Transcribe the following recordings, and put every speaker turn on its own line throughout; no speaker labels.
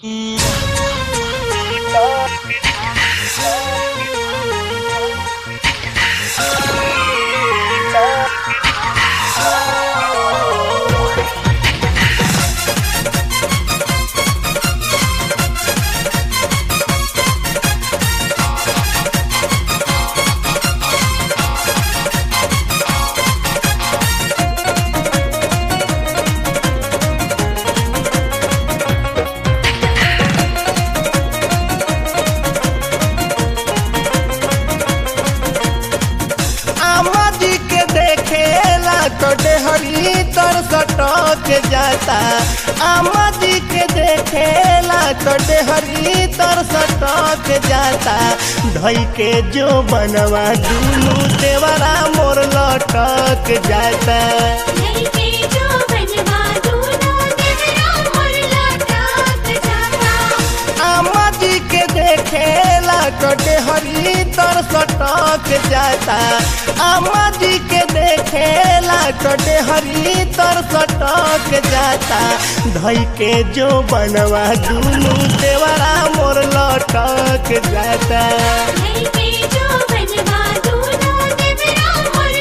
आमा जी के देखेला तो डेहरी तर सटक जाता आमा जी के देखेला तो डेहरी तर सटक जाता धई के जो बनवा दुनू देवरा मोर लटक जाता
लइके जो बनवा दूना देवरा मोर लटक जाता
आमा जी के देखेला तो डेहरी तर सटक जाता आमा जी के देखेला तो डेहरी तर सटक जाता धई के जो बनवा दुनू देवरा मोर लटक जाता
लइके जो बनवा दूना देवरा मोर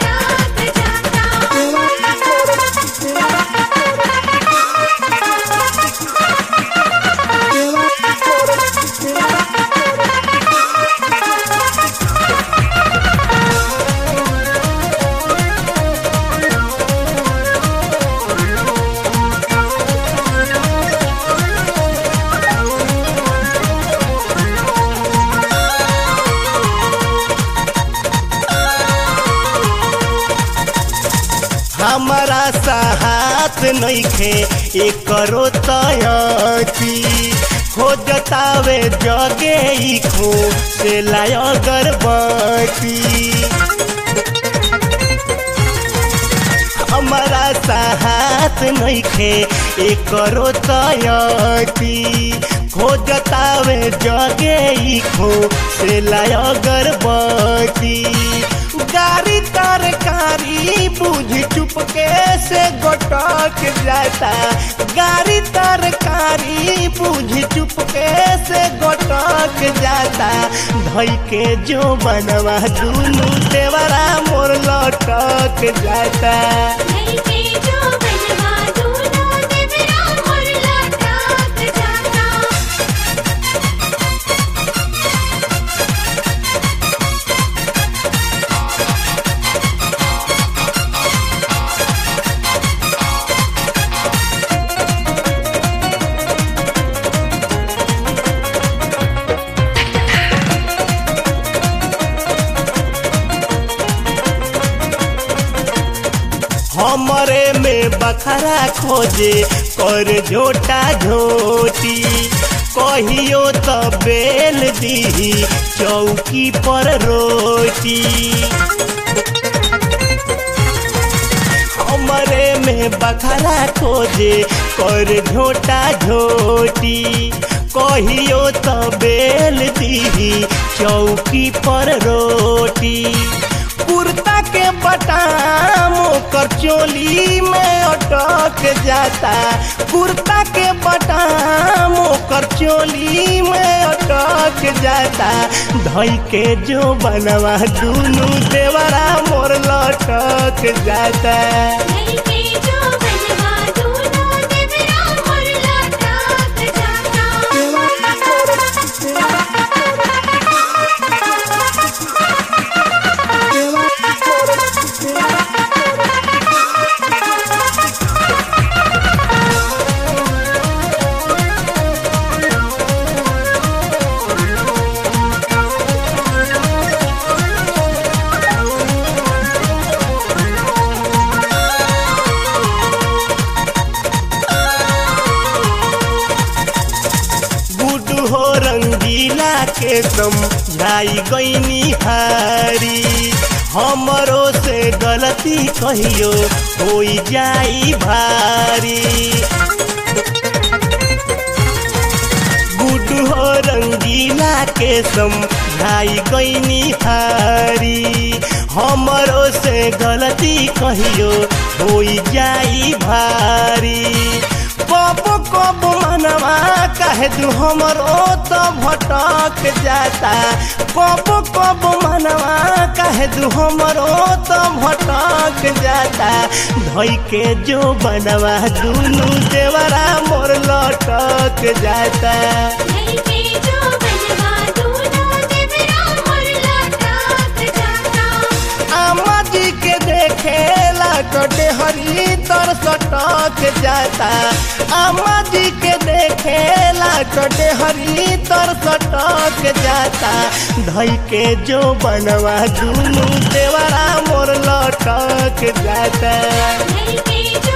लटक
हमारा साहत नइखे एकरो तयती खोजतावे जगे ई खो से लाय अगरबत्ती हमारा साहत नइखे एकरो तयती खोजतावे जगे ई खो से लाय अगरबत्ती गाड़ी तरकारी बुझ चुपके से गोटक जाता गाड़ी तरकारी बुझ चुपके से गोटक जाता धई के जो बनवा दुनू देवरा मोर लटक जाता
लइके जो बनवा दूना देवरा मोर लटक जाता
हमरे में बखरा खोजे कर झोटा झोटी कहियो तो बेल दी चौकी पर रोटी हमरे में बखरा खोजे कर झोटा झोटी कहियो तो बेल दी चौकी पर रोटी कुर्ता के बटाम ओकर चोली में अटक जाता कुर्ता के बटाम ओकर चोली में अटक जाता धई के जो बनवा दुनू देवरा मोर लटक जाता
लइके जो बनवा दूना देवरा मोर लटक
गुड हो रंगीला के तुम जाई गईनी हारी हमरो से गलती कहियो होई जाई भारी गुड हो रंगीला के समझाई गईनी हारी हमरो से गलती कहियो होई जाई भारी कब कब मनवा कह कहे दू हमर ओ तो भटक जाता कब कब मनवा कहे दू हमर ओ तो भटक जाता धोई के जो बनवा दुनू देवरा मोर लटक जाता
नहीं के जो बनवा दूना देवरा मोर लटक जाता
आमा जी के देखेला कटे हरी तर सटक जाता आमा जी के देखेला कटे हरी तर सटक जाता धई के जो बनवा दुनू देवरा मोर लटक जाता
नहीं के